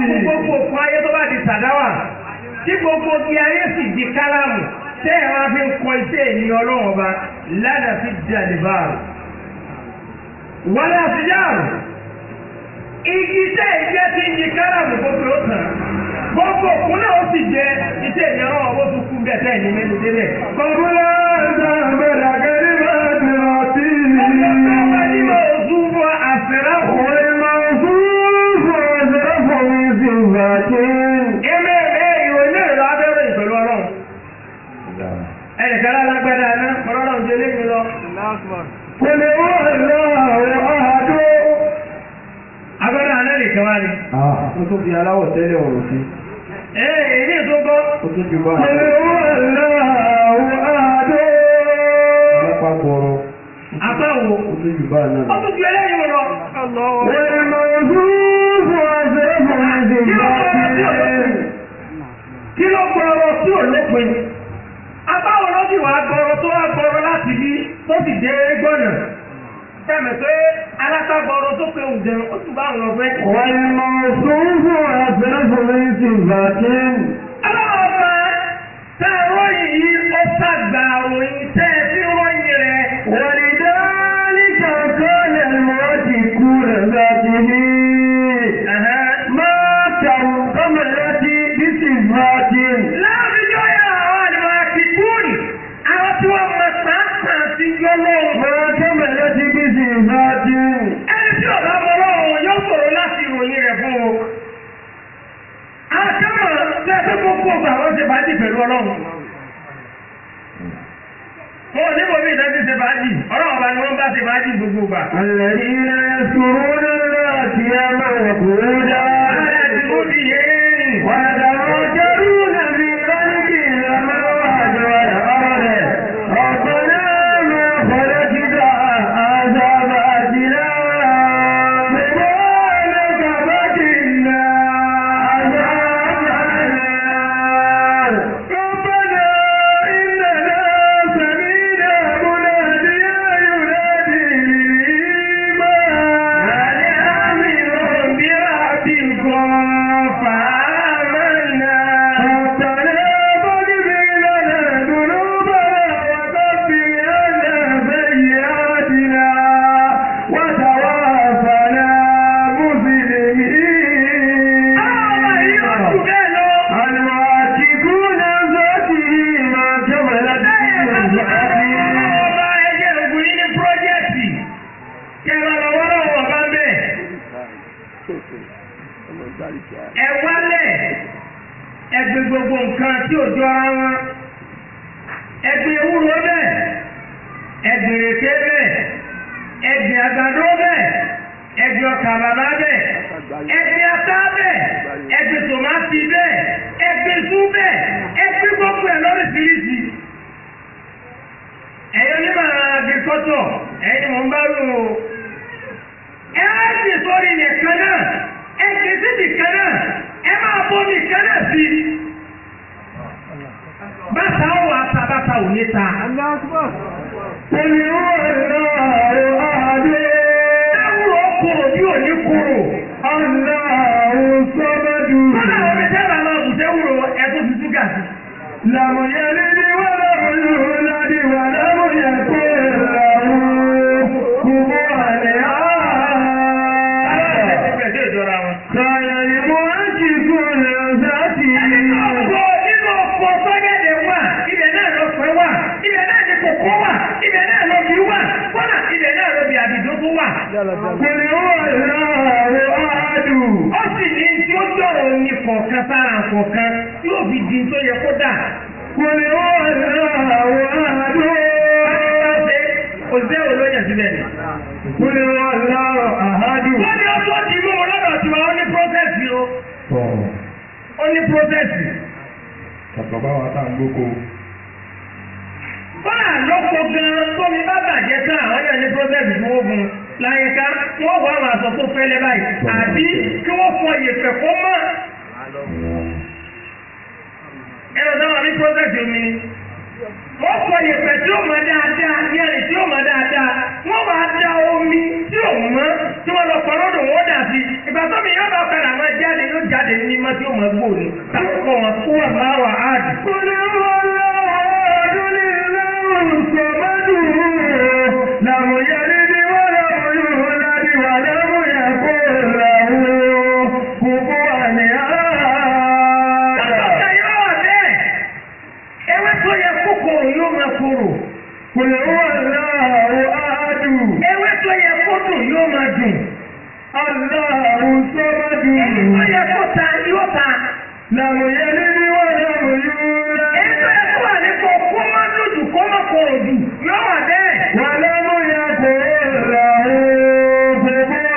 fún gbogbo òkú ayé tó bá di sàdáwà tí gbogbo kí ayé sì di kálámù tẹ́ ẹ̀ wá fi ń kọ iṣẹ́ ènìyàn ọlọ́run ọba lánàá fi di àdìbáàrù. wọlé àfijáàrù igi tẹ́ ìjẹ́ ti ń di kálámù gbogbo ó tàn gbogbo òkú náà ó sì jẹ iṣẹ́ ènìyàn ọlọ́run ọba ó tún kú bẹ́ẹ̀ tẹ́ ẹ̀ ní mẹ́nu débẹ̀. Kọ̀bùlá ìdàgbẹ̀dà kẹ́lí máa ti rántí. ọjọ́ ní mo sún fún àfẹ́rẹ́ òun. والموصوف أشرف من صفاته Èmi èmi ìwé ní ìlú abẹ́rẹ́ ìpẹ̀lú ọlọ́run. Ẹnìkan lálágbádá iná, ọlọ́run jẹ lé mi lọ. قل هو الله أحد Agbádá iná nìkan wá ni. ó tún fi aláwọ̀ tẹ́lẹ̀ ọ̀rọ̀ sí Ee, èyí tó gbọ́. ó tún ju bá قل هو الله أحد lápapọ̀rọ̀ Àbáwo. ó tún ju bá náà Ó tún ju eléyìí lọ. والموصوف أشرف من صفاته Kí ló gbọ́rọ̀ tí ò lópin? Abáwo ló sì wá gbọ́rọ̀ tó wá gbọ́rọ̀ láti bí tó sì dé gbọ́nà. Sẹ́mi pé alátagbọ́rọ̀ tó pe òǹdẹ̀ ó tún bá ń lọ fẹ́. والموصوف أشرف من صفاته Ọlọ́ọ̀bá tẹ́ ròyìn yìí ó sàgbà ròyìn tẹ́ ẹ fi ròyìn rẹ̀. ولذلك قال المعتقون ذاته ما كملت بصفات Láàbíjọ́ yà àwọn àdìmọ̀ àkìkúrì, àwọn tí wọ́n mọ̀ pàápàá sí yọ́lọ́wọ́. ما كملت بصفات Ẹni tí ọ̀dọ́ ọlọ́run yóò sọ̀rọ̀ láti ìròyìn rẹ̀ fún o. Àkámọ̀ tẹ́tẹ́ gbogbo ọgbà wọ́n ṣe bá dì pẹ̀lú ọlọ́run. Wọ́n ní bòmí ìdájí ṣe bá dì, ọlọ́run bá ní wọ́n bá ṣe bá dì gbogbo ọgbà. الذين يذكرون الله قياما وقعودا ويتفكرون في خلق السماوات والأرض ربنا ما خلقت هذا باطلا سبحانك فقنا عذاب النار ربنا إننا سمعنا مناديا ينادي للإيمان أن آمنوا بربكم فآمنا ربنا فاغفر لنا ذنوبنا وكفر عنا سيئاتنا وتوفنا مسلمين المعتقون ذاته ما كملت ذاته Ẹ wálẹ̀ ẹgbẹ́ gbogbo nǹkan tí ò jọra wọn. Ẹgbẹ́ ewúro bẹ́ẹ̀, ẹgbẹ́ ìrèké bẹ́ẹ̀, ẹgbẹ́ àgbàdo bẹ́ẹ̀, ẹgbẹ́ ọkà bàbá bẹ́ẹ̀, ẹgbẹ́ ata bẹ́ẹ̀, ẹgbẹ́ tòmátì bẹ́ẹ̀, ẹgbẹ́ sú bẹ́ẹ̀, ẹgbẹ́ gbogbo ẹ̀ lóríṣiríṣi. Ẹ̀yin onímọ̀ agriculture, ẹ̀yin mò ń bá rú o. Ẹ á sì sórí nìkan náà, ẹ kì í sí nìkan náà, ẹ máa bọ́ nìkan náà sí. Bàtà ó wà ta bàtà ò ní ta. قل هو الله أحد Ẹ̀wúrò kúrò bí ò ní kúrò. الله الصمد Bọ́lá àwọn ọmọ ìjọba máa bù sẹ́wúrò ẹ̀tọ́ fi ṣúgà sí. لم يلد ولم يولد ولم يكن له كفوا Aláàbẹ̀ ti أحد bẹ̀rẹ̀ ìjọra wọn. كان المعتقون ذاته Ọ̀pọ̀ nínú ọ̀pọ̀ sọ́gẹ̀dẹ̀ wà, ibẹ̀ náà lọ pẹ́ wà, ibẹ̀ náà ni kòkó wà, ibẹ̀ náà lọ bí wà, kọ́nà ibẹ̀ náà lọ bí àbìdó tó wà. قل هو الله أحد Ó sì ní tí ó jọ̀rọ̀ ní kọ̀ọ̀kan sára kọ̀ọ̀kan tí ó fi di tó yẹ kó dà. قل هو الله أحد Ṣé òṣìṣẹ́ wo ló yàn síbẹ̀ ni? قل هو الله أحد Wọ́n ní ọjọ́ ti mú wọn lọ́dọ̀ tiwa, ó ní prọ́sẹ̀sì o, ó ní prọ́sẹ̀sì. Bàbá wa tá à ń gbóko. Báà lọ́pọ̀ gan-an tómi bá bàjẹ́ tán àwọn yẹn ní prọ́sẹ̀sì tí wọ́n gun láyínká wọ́n wọ àwọn aṣọ tó fẹ́lẹ́ báyìí àbí kí wọ́n fọ ìyẹ̀fẹ̀ kó mọ́. Ẹ̀rọ sáwọn ní prọ́sẹ̀sì omi ni. Wọ́n fọ ìyẹ̀fẹ̀ tí ó mọ dáadáa ní ẹ̀rì tí ó mọ dáadáa. Wọ́n wá da omi tí ò mọ́ tí wọ́n lọ pọ̀ lọ́dọ̀ wọ́n dà sí. Ìgbà tó mi yóò bá padà máa jáde ló jáde ní mímọ́ tí ó mọ̀ gbò ní takọ́kọ́ wọn kó wà máa wà áàdì. قل هو الله أحد الله الصمد لم يلد ولم يولد ولم يكن له كفوا أحد Àtọ́ka yóò wà bẹ́ẹ̀. Ewé tó yẹ kókòrò yóò máa korò. قل هو الله أحد Ewé tó yẹ kó dùn yóò máa dùn. الله الصمد Èyí tó yẹ kó ta yóò ta. لم يلد ولم يولد Èyí tó yẹ kó wà nípò kó má dùdù kó má korò jù yóò wà bẹ́ẹ̀. ولم يكن له كفوا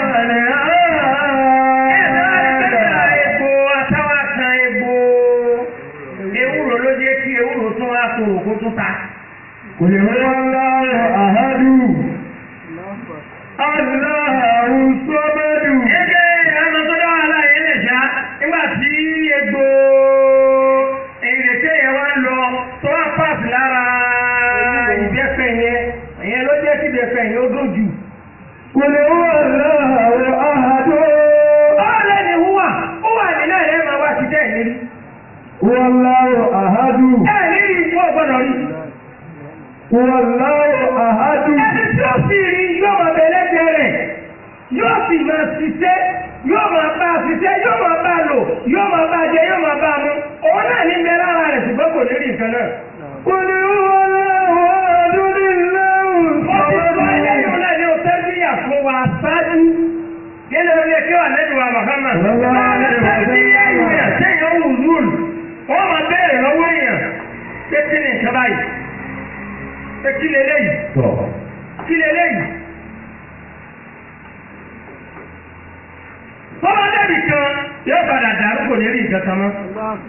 Ẹ̀sán أحد egbò atáwà kan egbò. Ewúro ló jẹ́ kí ewúro tún wá korò kó tún ta. قل هو الله أحد الله الصمد Ẹgbẹ́ àwọn tó dá wàhálà yẹn lè ṣá nígbà tí egbò ìrètí yẹn wá lọ tó wá pàṣẹ lára ìbẹ́fẹ̀ yẹn ìyẹn ló jẹ́ kí ìbẹ́fẹ̀ yẹn ó dùn jù. قل هو الله أحد Ọ̀rẹ́ ni húwà húwà nínú ẹ̀rẹ́ máa wá sí tẹ́ ẹ̀ lérí. هو الله أحد Ẹ̀ lérí ikú ọ̀gbọ́dọ̀ rí. هو الله أحد Ẹni tí ó sì rí yóò máa bẹ̀rẹ̀ bẹ̀rẹ̀ yóò sì máa ṣiṣẹ́ yóò máa bá a ṣiṣẹ́ yóò máa bá a lò yóò máa bá a jẹ yóò máa bá a mú. Òun náà ní bẹ lára rẹ̀ ṣùgbọ́n kò ní rí nǹkan náà. قل هو الله أحد الله Ó ti sọ الصمد ẹlẹ́yìn náà ní o tẹ́bíyà fún wa ṣáájú. Nínú ilé kí wà lẹ́nu wa Màhámà. Sallallahu alaihi wa sallam. Tẹ́bíyà èèyàn téèyàn wù lùlù. Wọ́n máa bẹ̀rẹ̀ lọ́wọ́ èèyàn. Pé kí ni nǹkan báyìí? Pé kí leléyìí? Kí leléyìí? Tọ́lá dẹ́bì kan yóò padà dàrú kò ní rí nǹkan kan mọ́.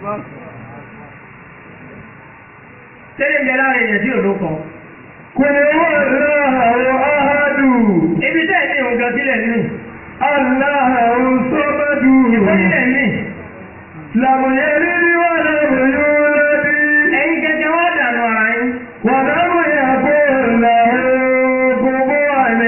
Tẹ́lẹ̀ ń bẹ lára èèyàn tí ò ló kọ. قل هو الله أحد Ibi tẹ́ ẹ̀ ní òun gan sílẹ̀ ní. الله الصمد Ìfọ́nilẹ̀ ní. لم يلد ولم يولد Ẹ̀yin gẹ́gẹ́ wá dànù ara yín. ولم يكن له كفوا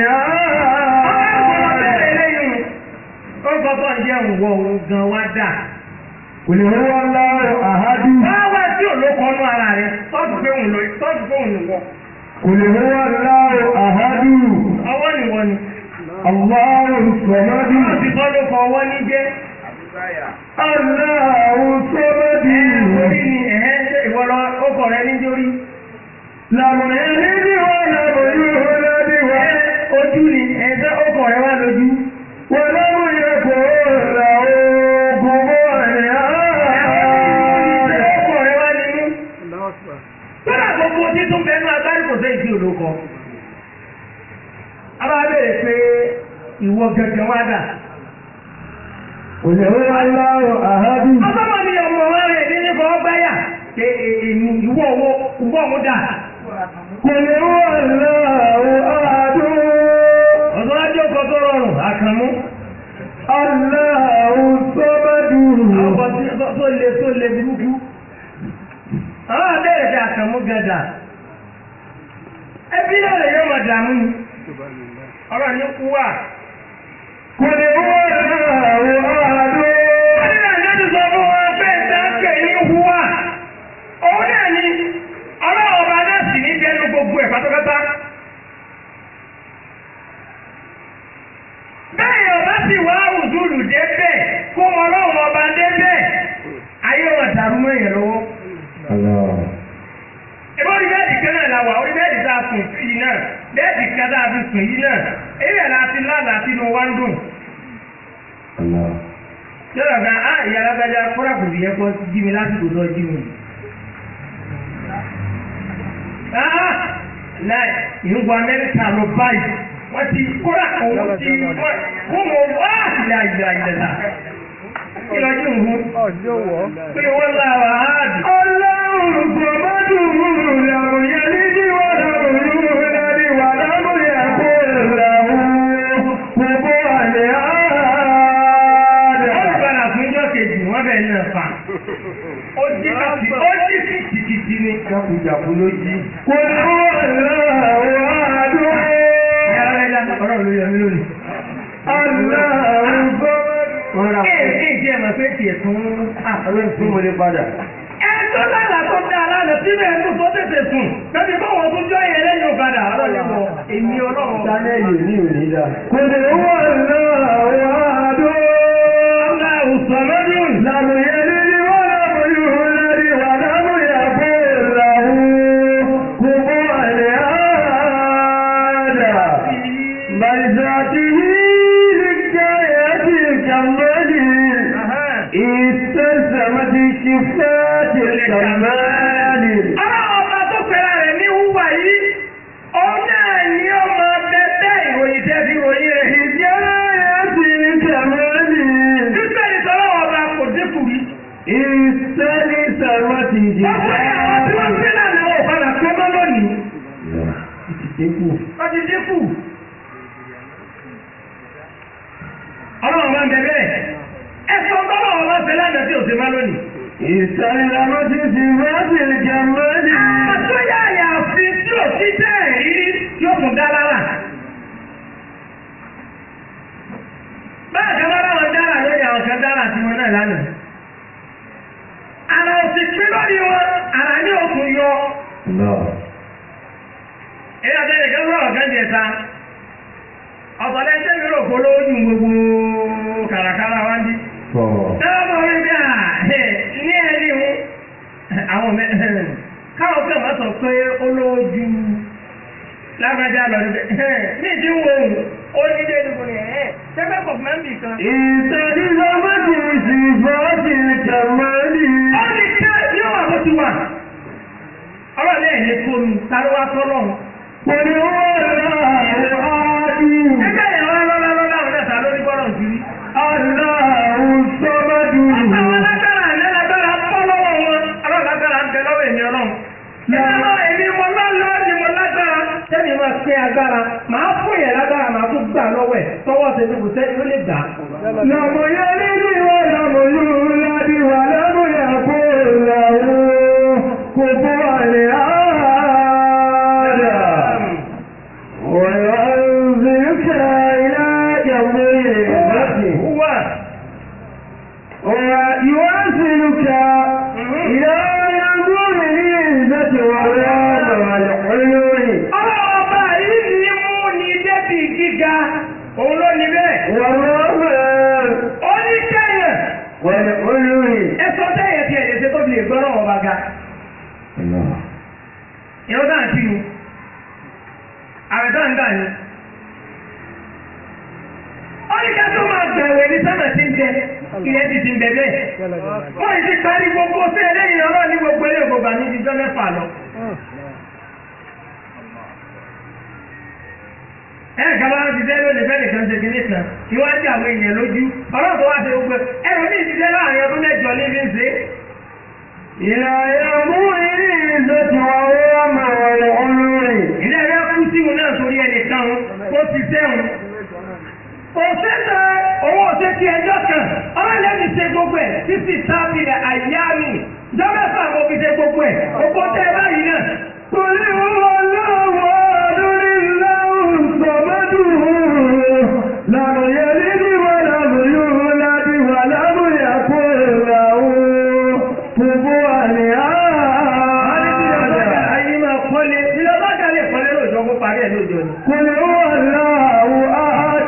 Ó kọ́kọ́ jẹ́ òwò òun gan wá dà. قل هو الله أحد Wá wá tí ò ló kọ́ nú ara rẹ̀, tọ́jú pé òun lò tọ́jú pé òun nìwọ. قل هو الله أحد Ọwọ́ nìwọ ni. الله الصمد Wọ́n ti kọ́ ló kọ ọwọ́ ní jẹ́. الله الصمد Orí ni ẹ̀hẹ́ ṣe ìwọ lọ ó kọ̀ rẹ ní jórí. لم يلد ولم يولد Ojú ni ẹ̀ṣẹ́ ó kọ̀ rẹ wá lójú. ولم يكن له كفوا أحد Ó kọ̀ rẹ wá nínú. Kódà gbogbo títún bẹnu agbárí kò sẹ́yìn tí ò ló kọ. A bá bèèrè pé ìwọ gẹ́gẹ́ wá dà. قل هو الله أحد Ọlọ́mọ mi ọmọ wa rẹ̀ ní nípa ọgbáyà. Ṣé èmi ìwọ owó ìwọ owó dà? قل هو الله أحد Ọ̀sán ajé ọkọ̀ tó rọrùn, àkànmú. الله الصمد Ọkọ̀ tí- tó tó le tó le burúkú. Àwọn abẹ́rẹ́ ti àkànmú gàdà. Ẹbí náà lè yọ ọmọ dààmú ni. Ọ̀rọ̀ ní kú wà. قل هو الله أحد Wọ́n ní àjọ́jú sọ fún wọn pé ìdáǹkè ní hùwà. Òun náà ni ọlọ́run ọba náà sì ní bẹ́nu gbogbo ẹ̀ pátápátá. Bẹ́ẹ̀ ọba sì wá òdúrù débẹ̀ kó ọlọ́run ọba débẹ̀. Ayé wọn dàrú mọ́ èèyàn lọ́wọ́. Ìbọn orí bẹ́ẹ̀dì kan náà la wà, orí bẹ́ẹ̀dì tá a sùn sí yìí náà, bẹ́ẹ̀dì kan tá a fi sùn yìí náà, èyí ẹ̀ láti lánàá sínú wá ń dùn. Yọ̀rọ̀ gan, á ìyá alágbájá kọ́ra kò sì yẹ kó jí mi lásìkò tó jí mi. Ah! Láì, ìrúgbọ Amẹ́ríkà lọ báyìí, wọ́n ti kọ́ra òun ti wọ́n mọ̀ wá ìlà ìlà ìlà. Kí lọ jí òun? Pé wọ́n lá wa áàdì. الله الصمد لم يلد ولم يولد ولم يكن له كفوا أحد Wọ́n gbọ́dọ̀ fún ijọ́ kejì, wọ́n bẹ̀ náà fà. Ó jí kàtì, ó jí kìtìkìtì ni. Jákujàku ló jí. قل هو الله أحد Ẹ̀rọ ẹja ọ̀rọ̀ ló yẹ mí lónìí. الله الصمد Wọ́n ra Ẹ ẹ jẹ́ ẹ̀mọ̀ pé tiẹ̀ tún ọlọ́run fún mo lè padà. Ẹ tó lára tó dá aláàlọ́ síbẹ̀ ẹ̀ tó tó tètè sùn. Bẹ́ẹ̀ni báwọn tó jọ yẹn lẹ́yìn ọ̀kadà. Ọlọ́run wọ èmi ọlọ́run. Sánẹ́ẹ̀lì ní òní dá. Kò lè wọ́n lọ àwọn àdó. Ọlá òsàmọ́dún. Làmù yẹn ní ní wọ́n lábò yóò lárí wà lábò yàgbó ìlàwó. Kò mú àlẹ́ àádà. Bàìsàtì yìí káyà sí kàmọ́lì. Ìtẹ̀sàmọ́tì kìfẹ́ kàmọ́lì. Ọlọ́run ọba tó pẹ̀lá rẹ̀ ní wúwà yìí. Òun náà ni ó máa bẹ bẹ́ẹ̀ ìròyìn tẹ́ fi ròyìn rẹ̀. Ìjẹ́ àti kàmọ́lì. Títẹ̀ ìtọ́lọ́wọ́ ọba kò dínkù rí. Ìsẹ́ni sàmọ́tì Ọ̀pọ̀ àwọn tí wọ́n gbé náà lọ́wọ́ padà pé mọ́ lónìí. Dínkù. Wọ́n ti dínkù. Ọlọ́run máa ń bẹ bẹ́ẹ̀. Ẹ̀sọ́ tọ́lọ́wọ́ bá fẹ́ lánàá tí ò sí má lónìí. Ìsẹ́ni sàmọ́tì sàmọ́tì kàmọ́lì. Àtúnyà àyàfi tí ò sí tẹ́ ìrírí yóò tún dá lára. Báyọ̀ kan bá láwọn dára lórí àwọn kan dára tí wọn náà lánàá. Àrà òsì pín lórí wọn, àrà ní òkun yọ. Èyí àtẹ́lẹ̀ kan sọ̀rọ̀ kan jẹ ta. Ọ̀pọ̀lẹ́ tẹ́ mi rò kó lójú gbogbo kàràkàrà wá ń bí. Tẹ́wọ́n bọ̀ wí bí à ní ẹni hu. Àwọn mẹ́ káwọn kan wọ́n sọ pé ó lójú lágbájá lọ níbẹ̀. Ní ìdí wo òun, ó ní dé níbo ni ẹ̀ ṣẹ́fẹ́ pọ̀ fún mẹ́mbì kan. Ìsẹ́ni sàmọ́tì sàmọ́tì kàmọ́lì. Ó ní ká yóò wà bó ti wà. Ọlọ́ọ̀lẹ́ ẹ̀ ní fóònù, ta ló wá tọ́lọ́run? Kò ní wọ́n lọ àwọn àdú. Ẹgbẹ́ yẹn wá lọ́lá lọ́lá òun náà ta ló ní bọ́lọ̀ sí rí. Aláhù sọ́mọ́dù. Àwọn alágbára àná lágbára bọ́ lọ́wọ́ wọn. Alágbára ń bẹ lọ́wọ́ èmi ọlọ́run. Ìjọba èmi mo lọ́lọ́ ni mo lágbára. Sẹ́ni máa pín agbára, màá fún yẹn lágbára, màá tún gbà lọ́wọ́ ẹ̀. Tọwọ́ ṣe ní kò sẹ́ni ló lè gbà. Lọ́mọ yẹn nínú ìwọ lọ́mọ yóò lábí wà lọ́mọ yẹn kó làwọ̀ kò bọ́ àlẹ́ àádà. ويعذبك إلى يوم القيامة Wà. ويواصلك إلى يوم العزة والعذاب والحلول Ọba yìí ni mú ni débi gíga. Òun ló ní bẹ́ẹ̀. والرحمة Ó ní kẹ́yìn. والحلول Ẹ sọ tẹ́yẹ̀ tí ẹ̀ lè ṣe tó fi lè gbọ́rọ̀ ọba ga. Ìyọ́ dáhùn sí ni. Ààrẹ dáhùn dáhùn ni. Ó ní ká tó máa bẹ̀rẹ̀ ní sọ́nà tí ń jẹ. Ilẹ̀ ti ti ń bẹ̀ bẹ́ẹ̀. Wọ́n yìí ti parí gbogbo sí ẹlẹ́yìn ọlọ́ọ̀ ní gbogbo ilé ìgbògbà ní ìdíjọ́ mẹ́fà lọ. Ẹ kàbá ti dẹ́ lónìí fẹ́ nìkan ṣe kìíní kan. Ìwádìí àwọn èèyàn lójú. Ọlọ́run tó wá ṣe gbogbo ẹ̀. Ẹ̀rọ ní ìdíjẹ́ láàrin ọdún mẹ́jọ ní fi ń ṣe é. إلى يوم العزة والرحمة والحلول ilé ẹ̀rọ kú sí wọn náà torí ẹnìkan ó ti sẹ́wọ̀n. kò sẹ́sẹ̀ owó ṣe ti ẹjọ́ kan ọlọ́lẹ́ni ṣe gbogbo ẹ̀ títí tábìlì àyà mi jọ́mẹ́fà mo fi ṣe gbogbo ẹ̀ gbogbo tẹ́ ẹ báyìí náà. قل هو الله أحد الله الصمد لم يلد ولم يولد ولم يكن له كفوا أحد ayé máa kọ́lé ilé ọba kan lè kọ́lé lóòjọ́ kó parí ẹ̀ lóòjọ́ ni. قل هو الله أحد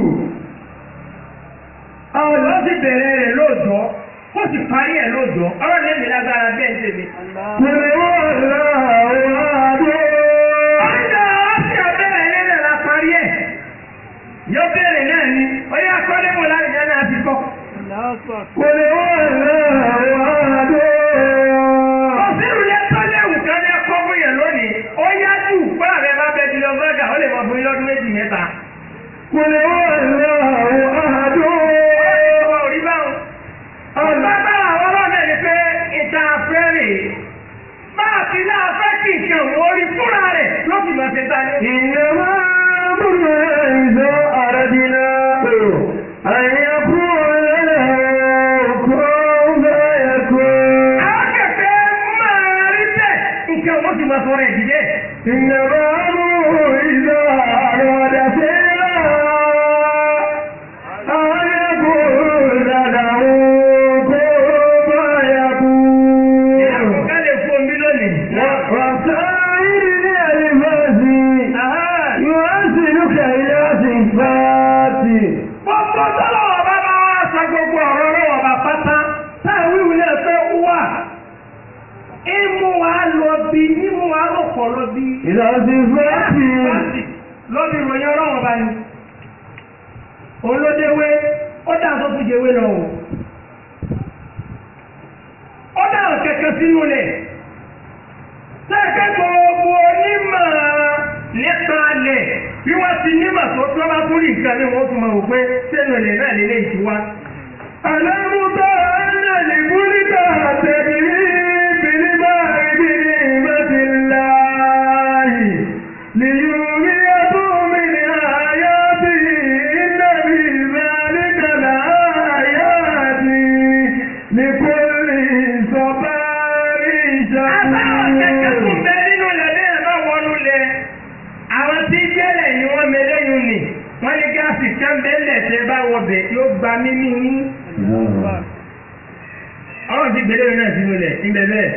ọ̀rọ̀ sì bẹ̀rẹ̀ rẹ̀ lóòjọ́ kó sì parí ẹ̀ lóòjọ́ ọlọ́lẹ́mi lágbára bẹ́ẹ̀ ń tèmi. قل هو الله أحد Ọjọ́ ọ̀sẹ̀ ọ̀bẹ̀rẹ̀ nílẹ̀ la parí ẹ̀. Yóò bẹ̀rẹ̀ náà ni, ó yá kọ́lé mọ̀ láti jẹ́ náà ti kọ́. قل هو الله أحد Òsèrù yẹn tọ́lé ẹ̀wù kan ní ẹ̀kọ́ fún yẹn lónìí. Ó yá jù fún àbẹ̀ bá bẹ jùlọ bọ́gà, ó lè mọ fún yín lọ́dún méjì mẹ́ta. قل هو الله أحد Ọwọ́ orí báwọn. Ọ̀gbágbára àwọn ọlọ́dẹ ni pé ìta afẹ́rẹ́ máa fi náà fẹ́ kí nǹkan orí fúnra rẹ̀ ló fi mọ̀ ṣe ta ní. إنما أمرنا إذا أردناه أن يقول له كن فيكون Àwọn kẹ̀kẹ́ máa rí bẹ́ẹ̀ nǹkan wọ́n ti máa sọ̀rọ̀ ẹ̀ dìde. إنما أمره إذا أراد فعلا أن يقول ìmú wa lọ bí ìmú wa rọ̀pọ̀ lọ bí. ìlọsí fẹ́ẹ̀tì. lọ́bí ìròyìn ọlọ́run bá ní. olódéwé ó dà tó fi jẹwé lọ o. ó dà kẹ̀kẹ́ sínú lẹ̀. sẹ́kẹ́ gbogbo onímọ̀ nípa lẹ̀ bí wọ́n ti nímọ̀ tó tó bá tún rí nǹkan ní wọ́n tún máa wò pé sẹ́nu ilẹ̀ náà lè lè ìtura. Àlẹ́mútọ́ ẹ̀nà ìbúlítà tẹ̀lé bìlíbà ìbílí ìbẹ́tì láàyè. Lìyúrí ẹ̀tún mi ní àyà bí ìnàbí ìbẹ́lítà láàyà bí nìkólì sọ́bà Àbáwọn kẹ̀kẹ́ tún ìṣàkóso. bẹ nínú ilẹ̀ lẹ́yìn bá wọnú lẹ̀. Àwọn tí jẹ́lẹ̀ ni wọ́n mẹlẹ́yìn nì. Wọ́n ní gáàsì kan bẹ́lẹ̀ tẹ́ bá wọ bẹ̀ yóò gba mímí yín. Ọlọ́run ti gbélé náà sínú ilẹ̀ níbẹ̀ bẹ́ẹ̀.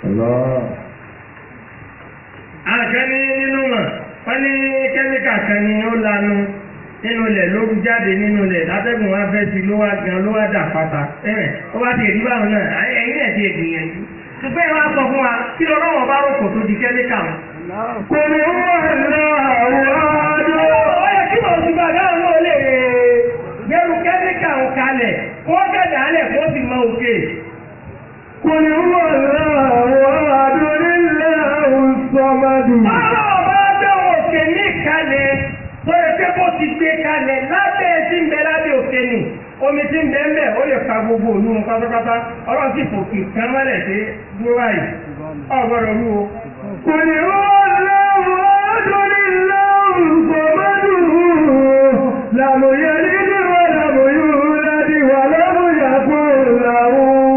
Àwọn kan ní nínú wọn, wọ́n ní kẹ́míkà kan ni ó lanu nínú ilẹ̀ ló rú jáde nínú ilẹ̀ látẹ́gùn wá fẹ́ sí ló wá gan ló wá dà pátá. Ẹ̀rẹ̀ ó bá ti èrí báwọn náà, ẹ̀yin náà ti gbìyànjú. Ṣùgbọ́n ẹ wá sọ fún wa kí lọ́wọ́ bá rò kò tó di kẹ́míkà wọn. Kò ní wọ́n láwọ́ Ó yẹ kí wọ́n ti bàbá àwọn náà lè gbẹrù kẹ́míkà ń kalẹ̀ kó gẹ̀dẹ̀ alẹ̀ kó sì mọ òkè. قل هو الله أحد الله الصمد Ọlọ́ ọba bẹ́ òkè ní kalẹ̀ tó yẹ pé bó ti gbé kalẹ̀ lábẹ́ tí ń bẹ lábẹ́ òkè nì. Omi tí ń bẹ ń bẹ ó lè ka gbogbo òlu wọn pátápátá. Ọlọ́run sì fòkè kan mọ́lẹ̀ pé dúró báyìí. Ọ̀gbọ́dọ̀ rú o. قل هو الله أحد الله الصمد لم يلد ولم يولد ولم يكن له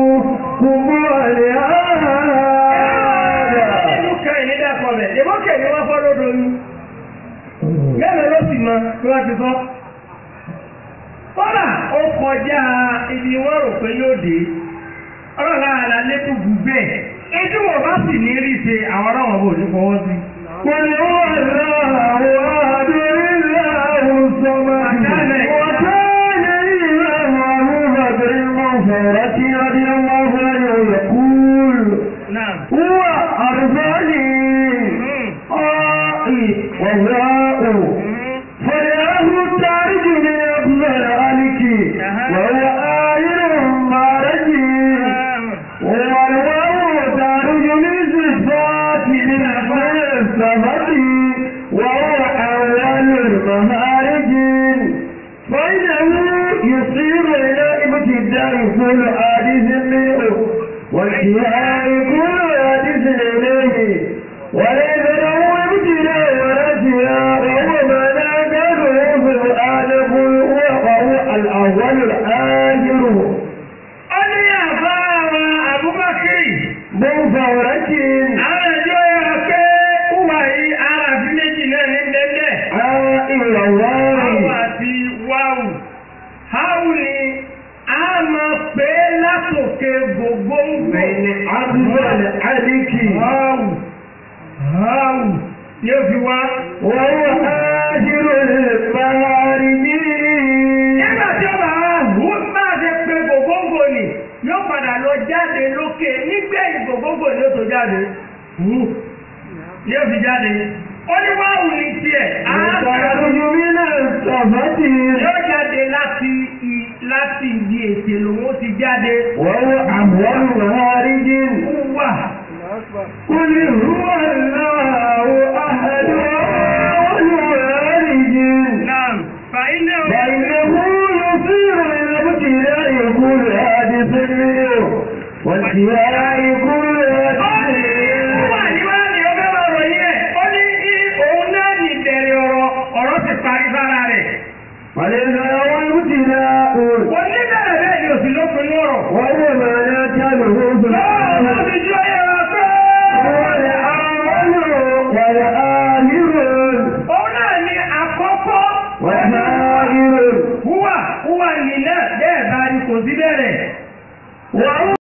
كفوا أحد Ìlú kan ìní dàpọ̀ rẹ̀, ìbókè ni wọ́n fọ́ lódò ní. Mẹ́rin ló sì mọ bí wọ́n ti sọ. Kọ́lá ó kọjá ibi wọ́n rò pé yóò dé. Ọlọ́run àlà lẹ́kùn gùn bẹ́ẹ̀. Ejú wọn bá sì ní rí ṣe àwọn ọlọ́wọ́n bò ní fọwọ́ sí. قل هو الله أحد الله الصمد وكان إمامه بدر المغفرة رضي الله عنه يقول Náà. هو أرضاني آئي وهراء فرياه التارج من أفضل عليك وهو آير مارجي والواو تارج من صفات من أفضل الصفات وهو أول المهارج فإنه يصير إلى ابتداء كل حادث منه وانتهاء كل حادث إليه وليس له ابتداء ولا انتهاء وهو ما لا تدعو في الآدم وهو الأول الآخر Ó ní àbá àwọn Abubakari. بفورة Àwọn ẹjọ́ yára pé wúwa yìí ara àfi méjì náà ní bẹ́ẹ̀ عائل Háwù الله àti wáwù. Háwù ni a máa pè é látòkè gbogbo ń gbè. بين أفضل عليك Háwù. Háwù. Ni ó fi wá. وهو آخر المعارمين Nígbà tí ó bá wá hù máa ṣe pé gbogbogbò ni yóò padà lọ jáde lókè nígbẹ̀yìn gbogbogbò ni ó tó jáde. Hù. Ni ó fi jáde. Ó ní wáwù ní tiẹ̀. يخرج من الصفة Yóò jáde láti i- láti ibi ètè lòun ó ti jáde. وهو أول مهارج Wà. قل هو الله أحد أول مهارج Naam. Fàínà ó. فإنه يصير إلى ابتداء كل حادث منه وانتهاء كل حادث Wà níwájú ọgbẹ́ máa ròyìn ẹ̀. Ó ní í òun náà ní ìbẹ̀rẹ̀ ọ̀rọ̀ ọ̀rọ̀ ti parí sára rẹ̀. وليس له ابتداء Oníbẹ̀rẹ̀ bẹ́ẹ̀ ni òsì lópin lọ́rọ̀. وهو ما لا تدعو في Lọ́wọ́ الآدم ti jọ yẹra pé. هو الأول والآخر Òun náà ní àkọ́kọ́. والآخر Wúwà wúwà nìlẹ̀ bẹ́ẹ̀ bá ní kò sí bẹ̀rẹ̀. وهو